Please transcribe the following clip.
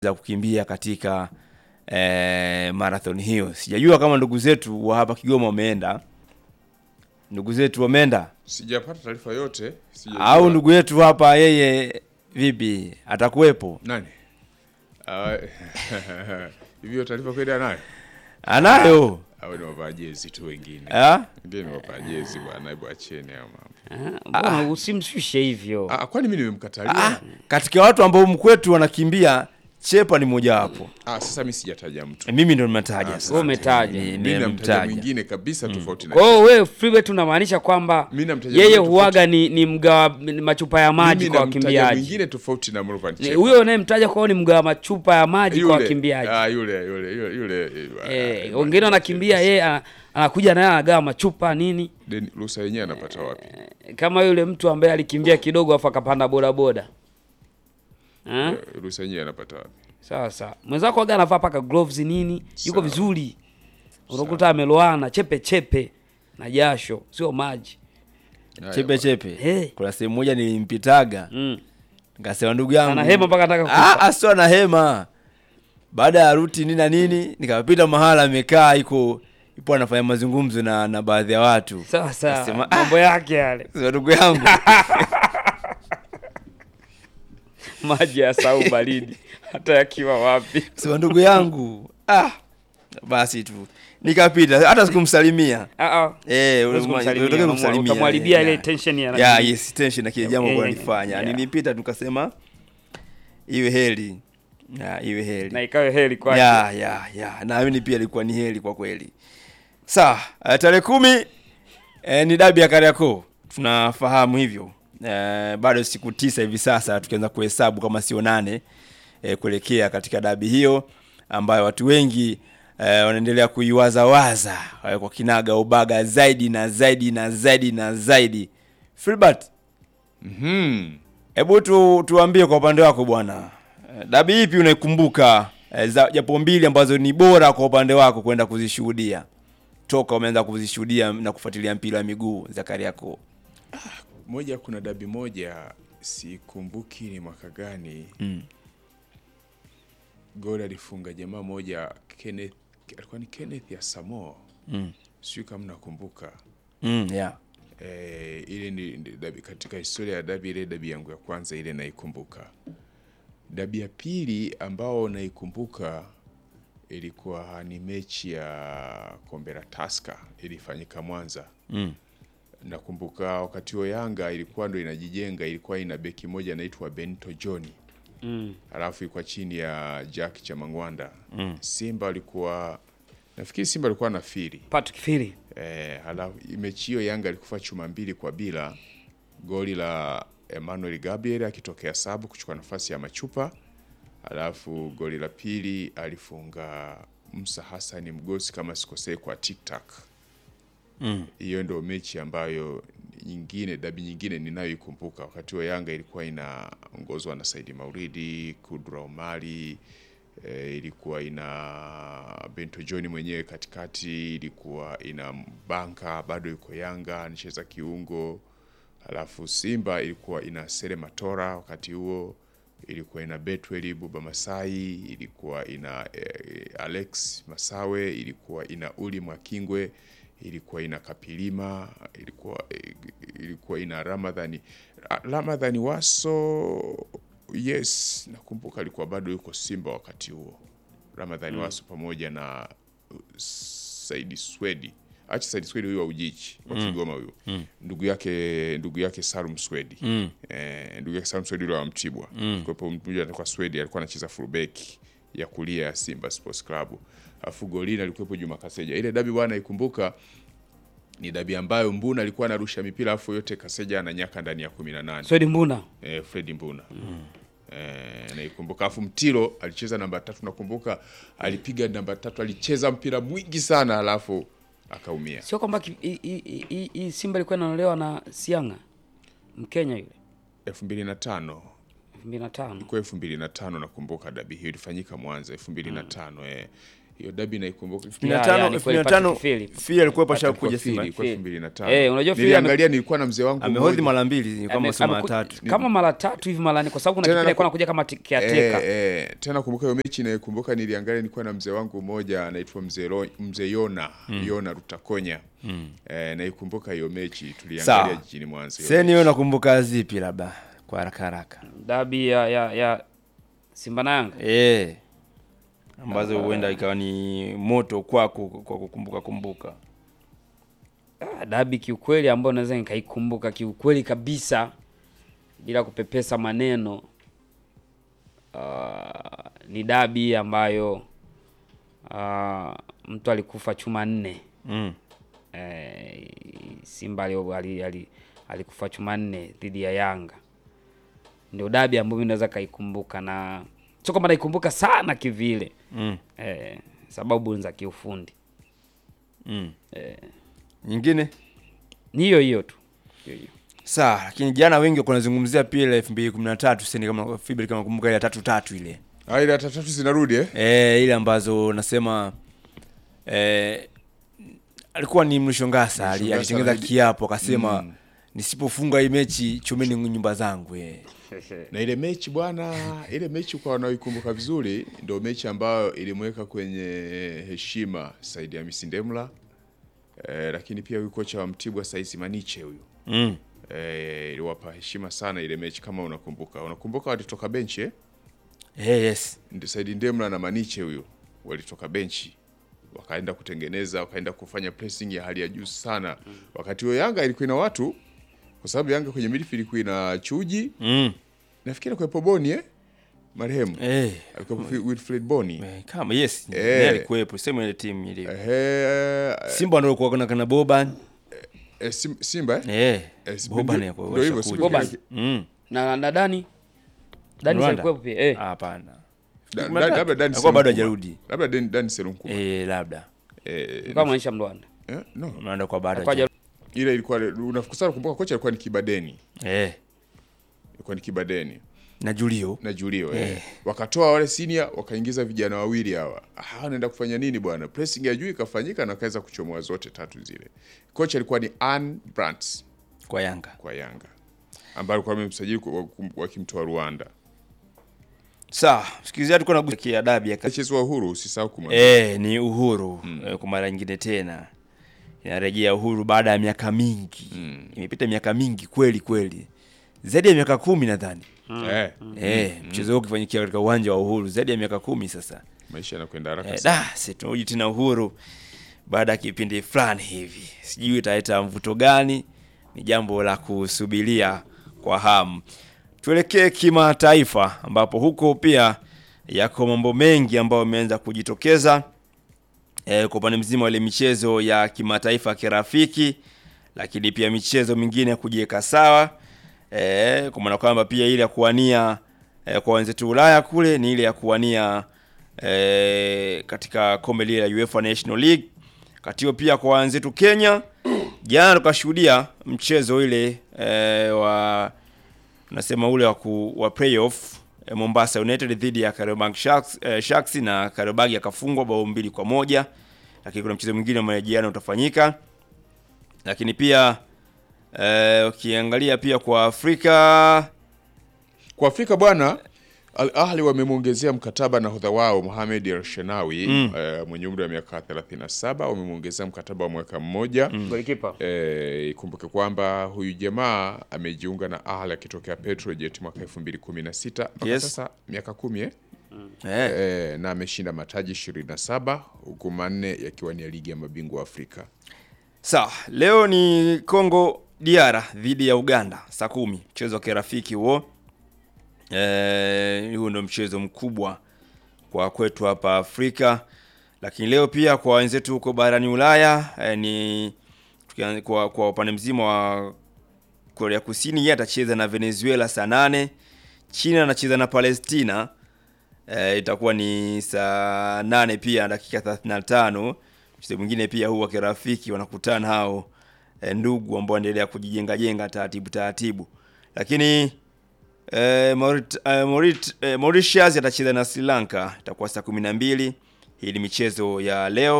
za kukimbia katika eh, marathon hiyo. Sijajua kama ndugu zetu wa hapa Kigoma wameenda, ndugu zetu wameenda Sijapata taarifa yote. sijajua. au ndugu yetu hapa yeye vipi, atakuwepo? nani? Ah, Hivyo taarifa kweli anayo? Anayo Au ni wavaa jezi tu wengine? ah? Wengine ni wavaa jezi bwana, hebu acheni hayo mambo. Ah, Mbona usimshushe hivyo? Ah, kwani mimi nimemkatalia? Ah, katika watu ambao mkwetu wanakimbia Chepa ni mojawapo. Ah, sasa mimi sijataja mtu. Mimi ndo nimetaja sasa. Wewe umetaja. Ni- Mimi namtaja nimemtaja. mwingine kabisa tofauti na Kwa hiyo wewe Freebet unamaanisha kwamba Mimi namtaja yeye mwingine huaga ni, ni mgawa machupa ya maji mimi kwa namtaja wakimbiaji. mwingine tofauti na Morvan Ni- Chepa. Huyo unayemtaja kwao ni mgawa machupa ya maji kwa Yule, wakimbiaji. ah, yule yule yule yule. Eh, ah, wengine wanakimbia yeye ana- anakuja naye anagawa machupa nini, Then ruhusa yenyewe anapata wapi? kama yule mtu ambaye alikimbia kidogo afu akapanda bodaboda. Ah? Eh, Ruhusa yenyewe anapata wapi? Sawa sawa. Mwenzako waga anavaa paka gloves nini, yuko Sawa. vizuri. Unakuta ameloana chepe chepe na jasho, sio maji. Haya, Chepe chepe. Hey. Kuna sehemu moja nilimpitaga Mm. nikasema ndugu yangu Ana hema mpaka anataka Ah, kufa. ah, sio na hema. Baada ya ruti nini na nini, nikapita mahala amekaa iko ipo anafanya mazungumzo na na baadhi ya watu. Sawa sawa. Nasema, ah, Mambo yake yale. sema ndugu yangu. Maji ya sau baridi hata yakiwa wapi. Sema ndugu yangu. Ah. Basi tu. Nikapita hata sikumsalimia. Ah ah. Eh, Huwezi ule- kumsalimia, ulitaka unamu- kumsalimia. utamwharibia eh, ile yeah. tension ya Yeah, nani. yes, tension na kile jambo Eh, kwa eh, nilifanya. yeah. Nilipita tukasema iwe heri. Ya, iwe heri. Na ikawe heri kwake. ya ya ya naamini pia ilikuwa ni heri kwa kweli sawa uh, tarehe kumi eh, ni dabi ya Kariakoo tunafahamu hivyo eh, bado siku tisa hivi sasa tukianza kuhesabu kama sio nane eh, kuelekea katika dabi hiyo ambayo watu wengi eh, wanaendelea kuiwazawaza eh, kwa kinaga ubaga zaidi na zaidi na zaidi na zaidi Filbert Mhm. Hebu tu, tuambie kwa upande wako bwana, Eh, dabi ipi unaikumbuka eh, za japo mbili ambazo ni bora kwa upande wako kwenda kuzishuhudia toka umeanza kuzishuhudia na kufuatilia mpira wa miguu za Kariakoo? Moja, kuna dabi moja sikumbuki ni mwaka gani Mm. goli alifunga jamaa moja Kenneth, alikuwa ni Kenneth ya Samoa, Mm. sijui kama nakumbuka. Mm, yeah. Eh, ile ni ni dabi katika historia ya dabi, ile dabi yangu ya kwanza ile naikumbuka. Dabi ya pili ambao naikumbuka ilikuwa ni mechi ya kombe la Taska ilifanyika Mwanza. Mm. Nakumbuka wakati huo Yanga ilikuwa ndo inajijenga, ilikuwa ina beki moja anaitwa Benito John, Mm. alafu ilikuwa chini ya Jack Chamangwanda. Mm. Simba alikuwa nafikiri Simba alikuwa na firi Patrick Fili. Eh, halafu mechi hiyo Yanga alikufa chuma mbili kwa bila, goli la Emmanuel Gabriel akitokea sabu kuchukua nafasi ya Machupa, halafu goli la pili alifunga Musa Hassan Mgosi kama sikosei kwa TikTok. Mm. Hiyo ndio mechi ambayo nyingine dabi nyingine ninayoikumbuka. Wakati wa Yanga ilikuwa inaongozwa na Saidi Mauridi, Kudra Omari, e, ilikuwa ina Bento John mwenyewe katikati, ilikuwa ina Banka bado yuko Yanga anacheza kiungo, halafu Simba ilikuwa ina Sele Matora wakati huo, ilikuwa ina Betweli Buba Masai, ilikuwa ina eh, Alex Masawe, ilikuwa ina Uli Mwakingwe, ilikuwa ina Kapilima, ilikuwa ilikuwa ina Ramadhani Ramadhani Waso. Yes, nakumbuka alikuwa bado yuko Simba wakati huo, Ramadhani Waso pamoja na uh, Saidi Swedi acha Saidi Swedi huyu wa Ujichi wa Kigoma huyu ndugu yake ndugu yake Salum Swedi eh, ndugu yake Salum Swedi yule wa Mtibwa mm. kwa hiyo mmoja alikuwa Swedi alikuwa anacheza fullback ya kulia ya Simba Sports Club afu golini alikuwepo Juma Kaseja ile dabi bwana ikumbuka ni dabi ambayo Mbuna alikuwa anarusha mipira afu yote Kaseja ananyaka ndani ya 18 Swedi Mbuna. eh, Fredi Mbuna eh, naikumbuka. Afu Mtilo alicheza namba tatu, nakumbuka alipiga namba tatu, alicheza mpira mwingi sana, alafu akaumia. Sio kwamba ki- hii- hii- hii hii Simba ilikuwa inanolewa na Sianga. Mkenya yule. elfu mbili na tano 2005. ilikuwa elfu mbili na tano nakumbuka dabi hiyo ilifanyika Mwanza elfu mbili na tano eh. hiyo dabi naikumbuka Ya, ya, 15 ni kweli 15 Patrick Philip. Phil alikuwa pasha Patrick kuja Wafili, Simba kwa Phil. 2005. Eh, unajua Phil Niliangalia nilikuwa na mzee wangu amehodhi mmoja. mara mbili kama Ame- sema ameku- tatu kama mara tatu hivi mara nne, kwa sababu kuna Tena kipindi naku- alikuwa anakuja kama ti- caretaker. Eh, eh, tena kumbuka hiyo mechi naikumbuka, niliangalia nilikuwa na mzee wangu mmoja anaitwa mzee Ro- mzee Yona Yona Rutakonya eh, naikumbuka hiyo mechi tuliangalia Sawa. jijini Mwanza. hiyo seni mechi. wewe unakumbuka zipi labda kwa haraka haraka Dabi ya, ya, ya Simba na Yanga. eh ambazo huenda ikawa ni moto kwako kwa kukumbuka kumbuka Ah, dabi kiukweli ambayo naweza nikaikumbuka kiukweli kabisa bila kupepesa maneno ah, ni dabi ambayo ah, mtu alikufa chuma nne mm. eh, Simba ali- ali- ali- alikufa chuma nne dhidi ya Yanga. Ndio dabi ambayo mimi naweza kaikumbuka, na sio kwamba naikumbuka sana kivile Mm. eh, sababu ni za kiufundi Mm. eh, nyingine ni hiyo hiyo tu hiyo hiyo. sawa lakini jana wengi walikuwa wanazungumzia pia ile 2013 seni kama Fibri kama kumbuka ile ya tatu tatu ile Ah, ile tatu zinarudi eh? eh ile ambazo nasema eh, alikuwa ni Mlishongasa ali- Mlishongasa alitengeneza alidi- kiapo akasema nisipofunga hii mechi chomeni nyumba zangu eh. na ile mechi bwana, ile mechi kwa wanaoikumbuka vizuri, ndio mechi ambayo ilimweka kwenye heshima Saidi Hamisi Ndemla eh, lakini pia huyu kocha wa Mtibwa Saisi Maniche huyu mm. eh, iliwapa heshima sana ile mechi, kama unakumbuka. Unakumbuka walitoka benchi eh? Eh, yes Ndi- Saidi Ndemla na Maniche huyo walitoka benchi wakaenda kutengeneza, wakaenda kufanya pressing ya hali ya juu sana. Wakati huo Yanga ilikuwa ina watu, kwa sababu Yanga kwenye midfield ilikuwa ina Chuji, mm. nafikiri kwa Boni eh, marehemu eh. alikuwa Wilfred Boni eh, kama yes Eh. eh. alikuwepo sema ile timu ilivyo ehe, Simba ndio alikuwa kuna kana Boban eh, Sim- Simba eh? eh Eh, Simba Boban ndio- alikuwa ndio hivyo, washakuja. Simba Boban. mm. na na Dani Dani Rwanda? alikuwepo pia eh. hapana Da- Kumi na da- tatu. labda Dan Alikuwa bado Serunkuma. hajarudi labda Dan- Dan Serunkuma. eh labda Eh, kama maisha Mlwanda eh, no. unaenda kwa bado Alikuwa hajarudi. ile ilikuwa unafukusana kumbuka kocha alikuwa ni Kibadeni eh ilikuwa ni Kibadeni na Julio na Julio eh. Wakatoa wale senior wakaingiza vijana wawili hawa. Ah, wanaenda kufanya nini bwana? Pressing ya juu ikafanyika na wakaweza kuchomoa zote tatu zile. Kocha alikuwa ni Ann Brandt kwa Yanga kwa Yanga ambaye alikuwa amemsajili kwa- wakimtoa Rwanda. sawa msikilizaji tulikuwa nagusia dabi ya Mchezo wa uhuru usisahau kumwambia. Eh, ni uhuru eh, kwa mara nyingine tena inarejea uhuru baada ya miaka mingi imepita miaka mingi kweli kweli zaidi ya miaka kumi nadhani Eh, eh, mchezo huu ukifanyikia katika uwanja wa uhuru zaidi ya miaka kumi sasa maisha yanakwenda haraka eh, sana. da si tunarudi tena uhuru baada ya kipindi fulani hivi sijui italeta mvuto gani ni jambo la kusubiria kwa hamu tuelekee kimataifa ambapo huko pia yako mambo mengi ambayo yameanza kujitokeza e, kwa upande mzima wa ile michezo ya kimataifa ya kirafiki lakini pia michezo mingine ya kujiweka sawa e, kwa maana kwamba pia ile ya kuwania e, kwa wenzetu Ulaya kule ni ile ya kuwania e, katika kombe lile la UEFA National League katio pia kwa wenzetu Kenya jana tukashuhudia mchezo ile e, wa nasema ule wa, ku, wa playoff eh, Mombasa United dhidi ya Kariobangi Sharks, eh, Sharks na Kariobangi akafungwa bao mbili kwa moja, lakini kuna mchezo mwingine wa marejeano utafanyika. Lakini pia eh, ukiangalia pia kwa Afrika Kwa Afrika bwana Al Ahli wamemwongezea mkataba nahodha wao Mohamed El Shenawi eh, mwenye umri wa miaka 37 wamemwongezea mkataba wa mwaka mmoja. golikipa Eh, ikumbuke kwamba huyu jamaa amejiunga na Ahli akitokea Petrojet mwaka 2016 mpaka Yes. sasa miaka kumi eh? eh, Eh, na ameshinda mataji 27 huku manne yakiwa ni ya ligi ya mabingwa wa Afrika. sawa, leo ni Congo DR dhidi ya Uganda saa kumi, mchezo wa kirafiki huo. Eh, huo ndio mchezo mkubwa kwa kwetu hapa Afrika, lakini leo pia kwa wenzetu huko barani Ulaya eh, ni tukianza kwa, kwa upande mzima wa Korea Kusini, yeye atacheza na Venezuela saa nane. China anacheza na Palestina eh, itakuwa ni saa nane pia dakika 35. Mchezo mwingine pia huu wa kirafiki wanakutana hao eh, ndugu ambao wanaendelea kujijenga jenga taratibu taratibu, lakini eh, Maurit, eh, Maurit, eh, Mauritius atacheza na Sri Lanka itakuwa saa kumi na mbili. Hii ni michezo ya leo